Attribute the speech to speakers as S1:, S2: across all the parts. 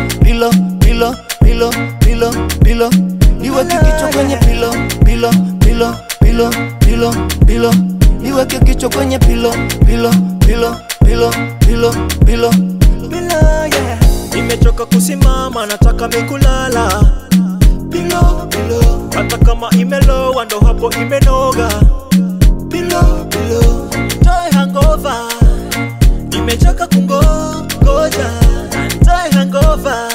S1: pilo pilo pilo pilo pilo niweke kichwa kwenye pilo pilo pilo pilo pilo pilo niweke kichwa kwenye pilo pilo pilo pilo pilo pilo pilo yeah
S2: Nimechoka kusimama, nataka mikulala
S1: pilo pilo
S2: hata kama imelowa, ndo hapo imenoga.
S1: pilo pilo
S2: Toe hangover, nimechoka kungoja. Toe hangover,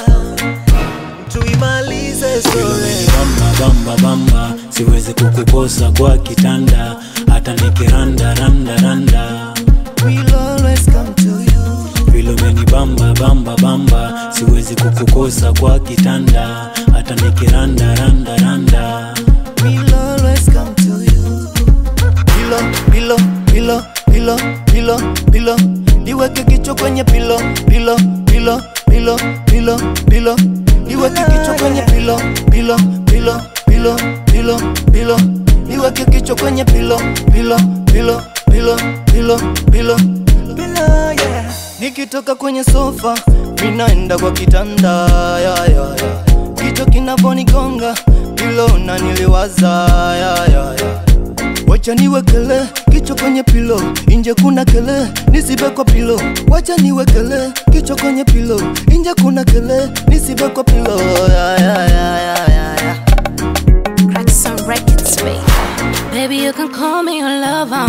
S2: tuimalize story.
S3: bamba bamba bamba siwezi kukukosa kwa kitanda hata nikiranda randa randa
S1: we'll always come to you
S3: vile umeni bamba bamba bamba siwezi kukukosa kwa kitanda hata nikiranda randa randa
S1: we'll always come to you pilo pilo pilo pilo pilo pilo niweke kichwa kwenye pilo pilo pilo pilo pilo pilo niweke kichwa kwenye pilo pilo pilo pilo pilo pilo niweke kichwa kwenye pilo pilo pilo pilo pilo pilo pilo yeah nikitoka kwenye sofa minaenda kwa kitanda ya, ya, ya. kichwa kinavonigonga pilo na niliwaza ya, ya, ya. Wacha niwekele kichwa kwenye pilo, inje kuna kele, nisibe kwa pilo. Wacha niwekele kichwa kwenye pilo, inje kuna kele, nisibe kwa pilo. Ya, ya, ya, ya, ya, ya.
S4: Crack some records, baby. Baby, you can call me your lover.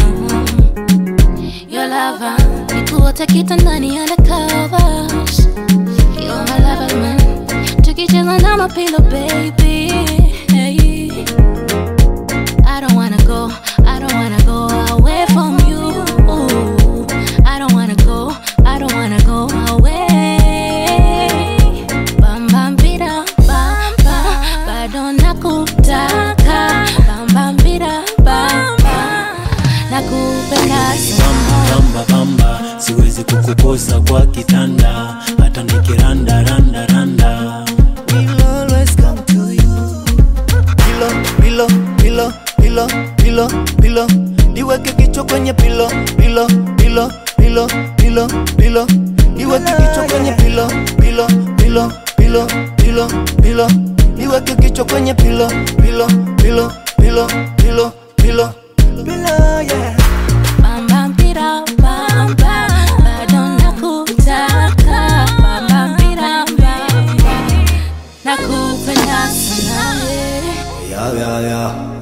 S4: Your lover. Nikuote kitandani undercovers. You're my lover, man. Tukicheza na mapilo, baby. Hey. I don't wanna go, I don't wanna go away from you. Ooh. I don't wanna go, I don't wanna go away. Bam bam bida bam bam, bado nakutaka. Bam bam bida bam bam, nakupenda sana.
S3: bamba bamba siwezi kukukosa kwa kitanda hata nikiranda randa randa
S1: We'll always come to you. Pilo, pilo, pilo, pilo, pilo, pilo. Niweke kichwa kwenye pilo, pilo, pilo, pilo, pilo, pilo. Niweke kichwa kwenye pilo, pilo, pilo, pilo, pilo, pilo. Niweke kichwa kwenye pilo, pilo, pilo, pilo, pilo, pilo. Pilo, yeah.
S4: Bam bam bida bam bam, bado nakutaka. Bam bam bida bam bam, nakupenda sana.
S1: Yeah, yeah, yeah.